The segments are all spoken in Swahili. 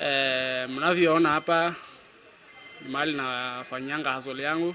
E, mnavyoona hapa ni mahali nafanyanga hustle yangu.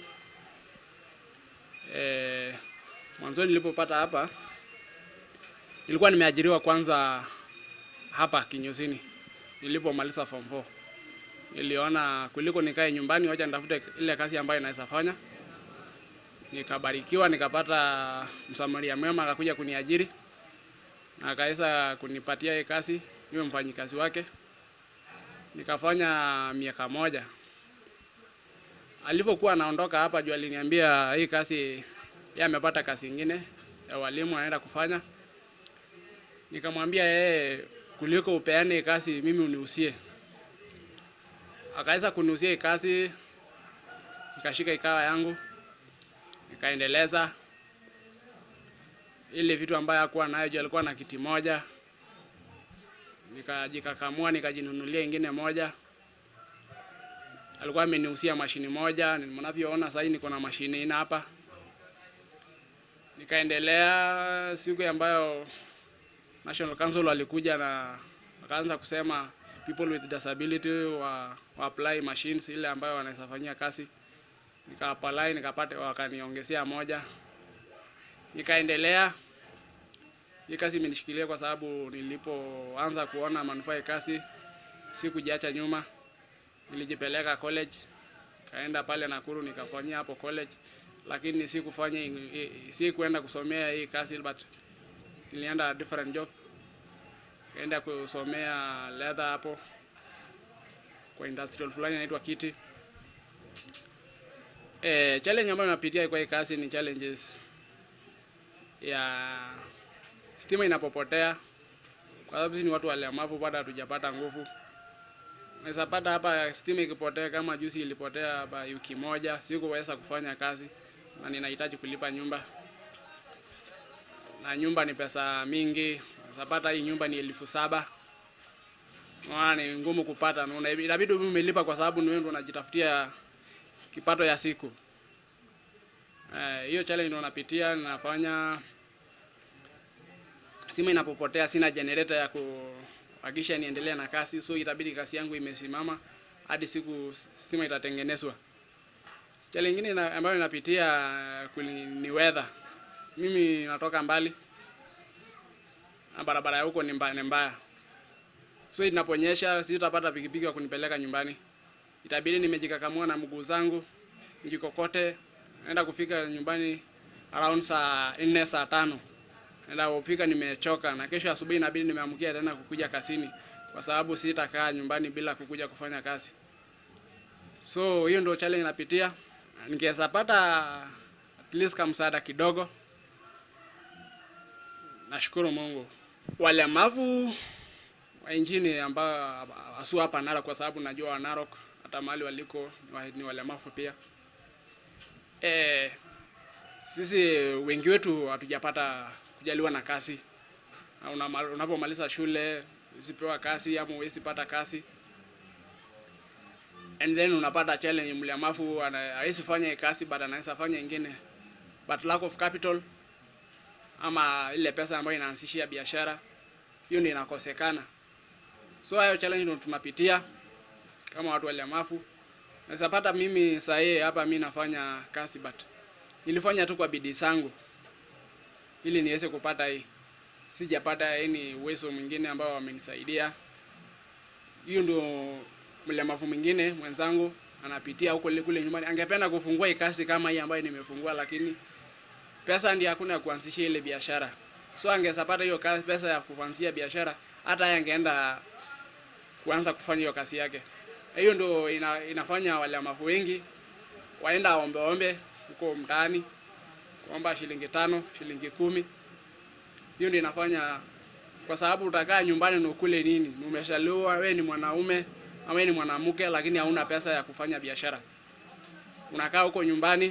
E, mwanzoni nilipopata hapa nilikuwa nimeajiriwa kwanza hapa Kinyosini nilipomaliza form 4. Niliona kuliko nikae nyumbani, wacha nitafute ile kazi ambayo naweza fanya. Nikabarikiwa, nikapata msamaria mwema akakuja kuniajiri na akaweza kunipatia hii kazi, niwe mfanyikazi wake. Nikafanya miaka moja. Alivyokuwa anaondoka hapa juu aliniambia hii kazi yeye amepata kazi ingine ya walimu anaenda kufanya. Nikamwambia yeye kuliko upeane kazi mimi uniusie. Akaweza kuniusia hii kazi, nikashika ikawa yangu, nikaendeleza ile vitu ambayo hakuwa nayo juu alikuwa na kiti moja, nikajikakamua nikajinunulia ingine moja. Alikuwa ameniusia mashini moja, mnavyoona sasa niko na mashini ina hapa. Nikaendelea siku ambayo National Council walikuja na wakaanza kusema people with disability wa, wa apply machines ile ambayo wanaweza fanyia kazi. Nika apply nikapata, wakaniongezea moja, nikaendelea. Hii kazi imenishikilia kwa sababu nilipoanza kuona manufaa ya kazi sikujiacha nyuma, nilijipeleka college, kaenda pale Nakuru nikafanyia hapo college, lakini sikufanya si kuenda kusomea hii kazi but nilienda different job kaenda kusomea leather hapo kwa industrial fulani inaitwa Kiti. E, challenge ambayo napitia kwa hii kazi ni challenges ya stima inapopotea, kwa sababu sisi ni watu walemavu, bado hatujapata nguvu. Unaweza pata hapa stima ikipotea, kama juzi ilipotea hapa wiki moja, sikuweza kufanya kazi na ninahitaji kulipa nyumba na nyumba ni pesa mingi. Unapata hii nyumba ni elfu saba. Unaona ni ngumu kupata, na inabidi umelipa kwa sababu ni wewe ndio unajitafutia kipato ya siku. Eh, hiyo challenge ndio napitia, ninafanya sima inapopotea, sina generator ya kuhakikisha niendelee na kazi, so itabidi kazi yangu imesimama hadi siku stima itatengenezwa. Challenge nyingine ambayo ninapitia ni weather. Mimi natoka mbali na barabara ya huko ni mbaya, ni mbaya. So inaponyesha sitapata pikipiki ya kunipeleka nyumbani, itabidi nimejikakamua na mguu zangu njikokote, naenda kufika nyumbani around saa nne saa tano naenda kufika nimechoka, na kesho asubuhi inabidi nimeamkia tena kukuja kazini, kwa sababu sitakaa nyumbani bila kukuja kufanya kazi. So hiyo ndio challenge napitia, nikiweza pata at least kama msaada kidogo Nashukuru Mungu. Walemavu wa nchini ambao asu hapa Narok, kwa sababu najua wa Narok hata mahali waliko ni walemavu pia. E, sisi wengi wetu hatujapata kujaliwa na kazi. Unapomaliza shule usipewa kazi ama uwezi pata kazi, and then unapata challenge, mlemavu hawezi fanya kazi but anaweza fanya ingine, but lack of capital ama ile pesa ambayo inaanzishia biashara hiyo ndio inakosekana. So hayo challenge ndio tunapitia kama watu walemavu. Naweza pata mimi saa hii hapa mimi nafanya kazi but nilifanya tu kwa bidii zangu ili niweze kupata hii. Sijapata yani uwezo mwingine ambao wamenisaidia. Hiyo ndio mlemavu mwingine mwenzangu anapitia huko kule nyumbani. Angependa kufungua hii kazi kama hii ambayo nimefungua lakini pesa ndiyo hakuna ya kuanzishia ile biashara. So angezapata hiyo kazi, pesa ya kuanzia biashara, hata yeye angeenda kuanza kufanya hiyo kazi yake. Hiyo ndio ina, inafanya walemavu wengi waenda ombe ombe huko mtaani kuomba shilingi tano, shilingi kumi. Hiyo ndio inafanya, kwa sababu utakaa nyumbani na ukule nini? Umeshaliwa, wewe ni mwanaume ama wewe ni mwanamke, lakini hauna pesa ya kufanya biashara. Unakaa huko nyumbani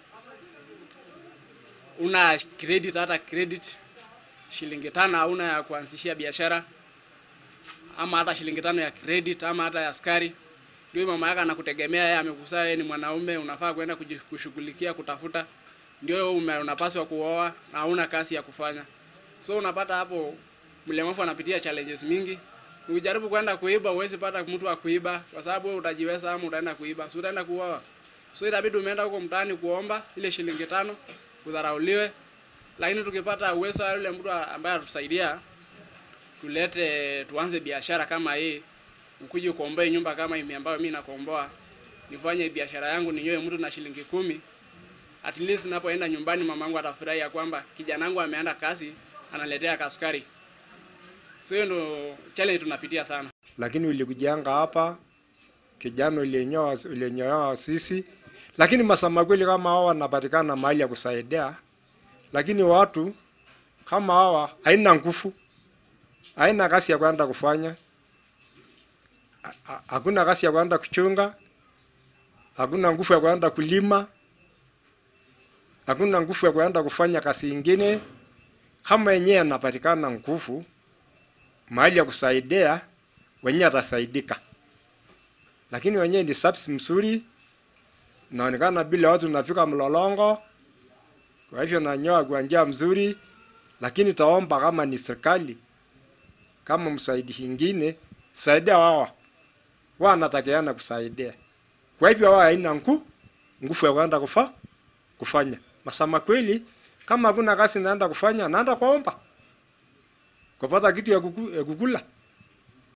una credit hata credit shilingi tano hauna ya kuanzishia biashara, ama hata shilingi tano ya credit ama hata ya askari. Ndio mama yako anakutegemea, yeye amekusaa, yeye ni mwanaume, unafaa kwenda kushughulikia kutafuta, ndio unapaswa kuoa na hauna kazi ya kufanya. So unapata hapo mlemavu anapitia challenges mingi, Ukijaribu kwenda kuiba huwezi pata mtu wa kuiba kwa sababu wewe utajiweza ama utaenda kuiba. Si utaenda kuuawa. So itabidi umeenda huko mtaani kuomba ile shilingi tano udharauliwe. Lakini tukipata uwezo wa yule mtu ambaye atusaidia tulete tuanze biashara kama hii, ukuje kuomboe nyumba kama hii ambayo mimi nakomboa, nifanye biashara yangu ninyoe mtu na shilingi kumi. At least napoenda nyumbani mamangu atafurahi ya kwamba kijana wangu ameenda kazi analetea kasukari. So hiyo ndo challenge tunapitia sana. lakini ulikujanga hapa kijana ulienyoa ulienyoa sisi, lakini masama kweli kama hawa wanapatikana mahali ya kusaidia, lakini watu kama hawa haina nguvu, haina kazi ya kwenda kufanya, Ha- ha- hakuna kazi ya kwenda kuchunga, hakuna nguvu ya kwenda kulima, hakuna nguvu ya kwenda kufanya kazi ingine. Kama yenyewe anapatikana nguvu mahali ya kusaidia wenyewe atasaidika, lakini wenyewe ni subs mzuri, naonekana bila watu nafika mlolongo, kwa hivyo nanyoa kwa njia mzuri, lakini taomba kama ni serikali, kama msaidi ingine saidia wawa wanatakiana kusaidia. Kwa hivyo wawa haina ngu nguvu ya kwenda kufa kufanya masama kweli. Kama hakuna kazi naenda kufanya, naenda kuomba kupata kitu ya kuku- ya kukula.